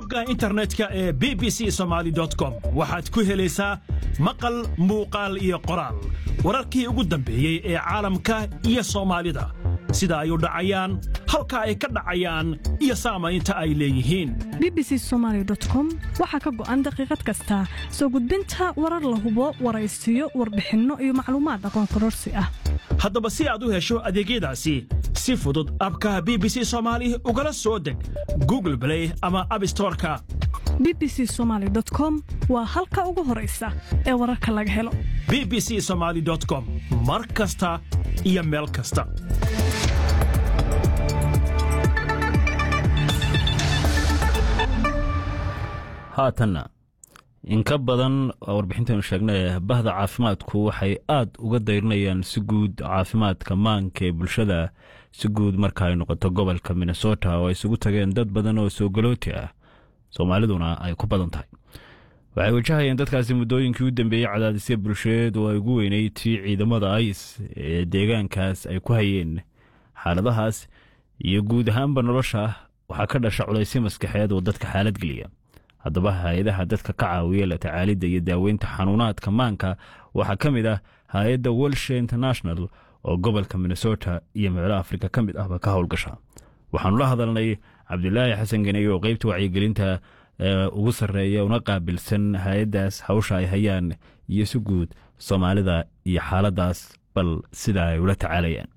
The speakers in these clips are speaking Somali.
bogga internetka ee b b c somaali com waxaad ku helaysaa maqal muuqaal iyo qoraal wararkii ugu dambeeyey ee caalamka iyo soomaalida sida ay u dhacayaan halka ay ka dhacayaan iyo saamaynta ay leeyihiin b b c somaali com waxaa ka go'an daqiiqad kasta soo gudbinta warar la hubo waraysiyo warbixinno iyo macluumaad aqoon kororsi ah haddaba si aad u hesho adeegyadaasi si fudud abka b b c soomaali ugala soo deg google blay ama abstoreka b b c somaali com waa halka ugu horaysa ee wararka laga helo b b c somaali com mar kasta iyo meel kasta haatanna in ka badan warbixintaynu sheegnay bahda caafimaadku waxay aad uga dayrinayaan si guud caafimaadka maanka ee bulshada si guud marka ay noqoto gobolka minnesota oo ay isugu tageen dad badan oo soogalooti ah soomaaliduna ay ku badan tahay waxay wajahayeen dadkaasi muddooyinkii u dambeeyey cadaadisya bulsheed oo ay ugu weyneyd tii ciidamada ais ee deegaankaas ay ku hayeen xaaladahaas iyo guud ahaanba nolosha waxaa ka dhasha culaysyo maskaxeed oo dadka xaalad geliya haddaba hay-adaha dadka ka caawiya la tacaalidda iyo daaweynta xanuunaadka maanka waxaa ka mid ah hay-adda welshe international oo gobolka minnesota iyo meelo afrika ka mid ahba ka howlgasha waxaanu la hadalnay cabdilaahi xasan ganey oo qeybta wacyigelinta ugu sarreeya una qaabilsan hay-addaas hawsha ay hayaan iyo si guud soomaalida iyo xaaladaas bal sida ay ula tacaalayaan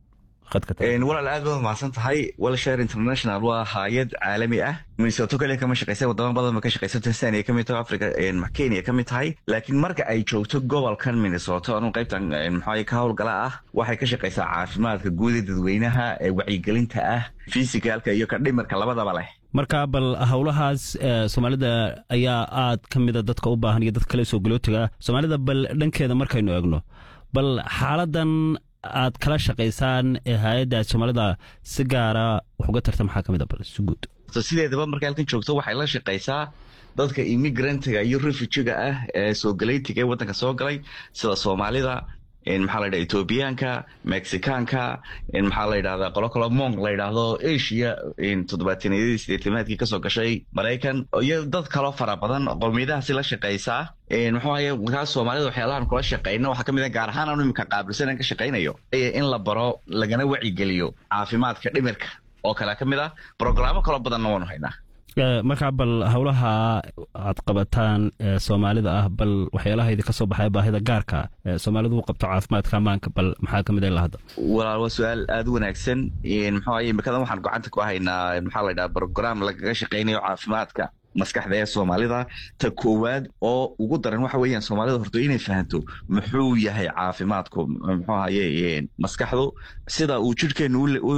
walaal aad baad mahadsan tahay welshare international waa haayad caalami ah minnesoto kaliya kama shaqeysa wadamo badan ba ka shaqeysa tanzania kamid tahay africa kenya kamid tahay laakiin marka ay joogto gobolkan minnesoto anu qaybtan maxaa ka howlgala ah waxay ka shaqeysaa caafimaadka guud ee dadweynaha ee wacyigelinta ah fisikaalka iyo ka dhimirka labadaba leh marka bal howlahaas soomaalida ayaa aad ka mida dadka u baahan iyo dad kale soo galootiga ah soomaalida bal dhankeeda markaynu eegno bal xaaladan aad kala shaqaysaan ee hay-adda soomaalida si gaara wax uga tarta maxaa ka mid a bal si guud sideedaba markay halkan joogto waxay la shaqaysaa dadka immigrantiga iyo refujiga ah ee soo galaytiga ee waddanka soo galay sida soomaalida maxaa la ydhaha ethoobiyaanka mexicaanka maxaa la ydhahdaa qolo kalo mong la ydhaahdo asia toddobaataniyadii sideetamaadkii kasoo gashay maraykan iyo dad kaloo fara badan qowmiyadahaasi la shaqaysaa muxuu ahaye markaas soomaalida waxyaalahan kula shaqayno waxaa ka mid a gaar ahaan anu iminka qaabilsan ka shaqaynayo in la baro lagana wacigeliyo caafimaadka dhimirka oo kale ka mid ah brogaraamo kaloo badanna waanu haynaa markaa bal howlaha aad qabataan ee soomaalida ah bal waxyaalaha idinka soo baxaya baahida gaarka soomaalidu u qabto caafimaadka ammaanka bal maxaa kamid ilaa hadda walaal waa su-aal aada u wanaagsan muxuu ahaye imikadan waxaan gacanta ku haynaa maxaa la ydhaha brogram lagaga shaqaynayo caafimaadka maskaxda ee soomaalida ta koowaad oo ugu daran waxa weeyaan soomaalida horto inay fahanto muxuu yahay caafimaadku muxuu ahaye maskaxdu sida uu jidhkeenu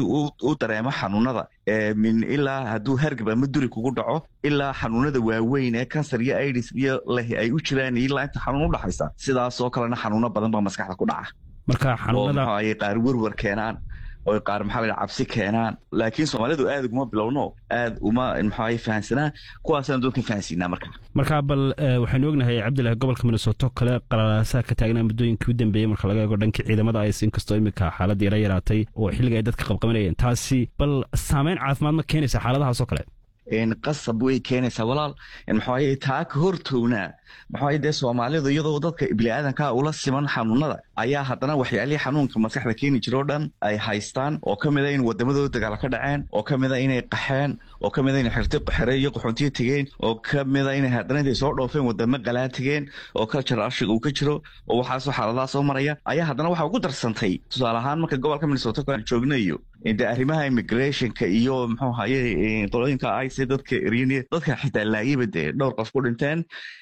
u dareemo xanuunada min ilaa hadduu hargab ama duri kugu dhaco ilaa xanuunada waaweyn ee kansar iyo idis iyo leh ay u jiraan ilaa inta xanuun udhaxaysa sidaasoo kalena xanuuno badan baa maskaxda ku dhaca marka oo muxuu ahaye qaar werwer keenaan oo qaar maxaa la cabsi keenaan laakiin soomaalidu aad uguma bilowno aad uma maxaa fahansanaa kuwaasaan doon ka fahansiinaa marka marka bal waxaynu ognahay cabdillahi gobolka minnesoto kale qalalaasaha ka taagnaa muddooyinkii u dambeeyey marka laga eego dhankii ciidamada ays inkastoo iminka xaaladda yara yaraatay oo xilliga ay dadka qabqabanayeen taasi bal saameyn caafimaad ma keenaysa xaaladahaasoo kale qasab way keenaysaa walaal maxaaye taa ka hortownaa maxaaye dee soomaalidu iyadoo dadka biniaadanka ula siman xanuunada ayaa haddana waxyaalihii xanuunka maskaxda keeni jira oo dhan ay haystaan oo ka mid a in wadamadooda dagaal ka dhaceen oo ka mid a inay qaxeen oo ka mid a inay xirti xere iyo qaxoontiya tegeen oo ka mid a inay haddana intay soo dhoofeen wadamo qalaa tegeen oo culture ashiga uu ka jiro oo waxaasoo xaaladaha soo maraya ayaa haddana waxa ugu darsantay tusaale ahaan marka gobolka minnesota aan joognayo de arrimaha immigrationka iyo muxuu ahaye qolooyinka ice dadka eryaniya dadka xitaa laayaba dee dhowr qof ku dhinteen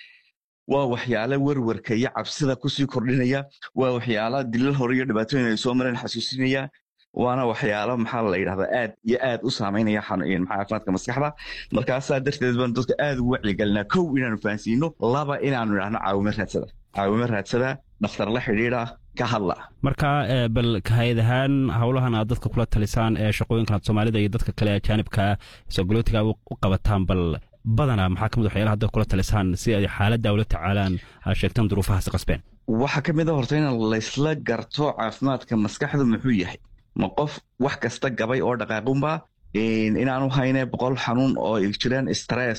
waa waxyaala werwerka iyo cabsida kusii kordhinaya waa waxyaala dilal hore iyo dhibaatooyin ay soo mareen xasuusinaya waana waxyaalo maxaa la yidhahdaa aad iyo aad u saameynaya caafimaadka maskaxda markaasaa darteed baan dadka aad ugu wacyigelinaa kow inaanu fahansiino laba inaanu idhahno caawimo raadsada caawimo raadsada dhakhtar la xidhiidha ka hadla marka bal hay-ad ahaan howlahan aad dadka kula talisaan ee shaqooyinkan aad soomaalida iyo dadka kale ajaanibka soogolootiga u qabataan bal badanaa maxaa kamid waxyaala hadda kula talisaan si ay xaaladda ula tacaalaan aad sheegtaan duruufahaasi qasbeen waxaa ka mid a horta in laysla garto caafimaadka maskaxdu muxuu yahay ma qof wax kasta gabay oo dhaqaaqunba inaanu hayne boqol xanuun oo jiraan stress